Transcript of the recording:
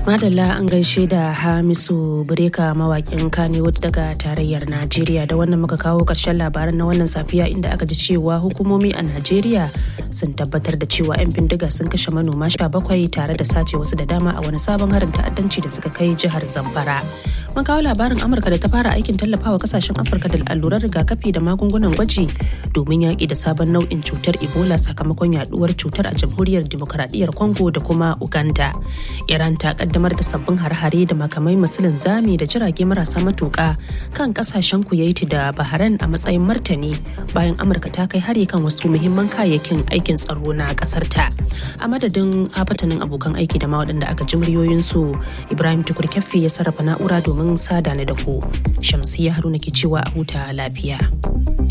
Madalla an gaishe da Hamisu Bureka mawakin Kannywood daga tarayyar Najeriya da wannan muka kawo ƙarshen labaran na wannan safiya inda aka ji cewa hukumomi a Najeriya sun tabbatar da cewa 'yan bindiga sun kashe manoma sha bakwai tare da sace wasu da dama a wani sabon harin ta'addanci da suka kai jihar Zamfara. Mun kawo labarin Amurka da ta fara aikin tallafawa kasashen Afirka da allurar rigakafi da magungunan gwaji domin yaƙi da sabon nau'in cutar Ebola sakamakon yaduwar cutar a jamhuriyar Dimokuraɗiyyar Congo da kuma Uganda. Iran ta kaddamar da sabbin har-hare da makamai masu linzami da jirage marasa matuƙa kan kasashen Kuwait da Bahrain a matsayin martani bayan Amurka ta kai hari kan wasu muhimman kayayyakin aikin tsaro na ƙasar ta. A madadin afatanin abokan aiki da ma waɗanda aka ji muryoyinsu Ibrahim Tukur Keffi ya sarrafa na'ura domin sada ni da ku. Shamsiya Haruna ke cewa a huta lafiya.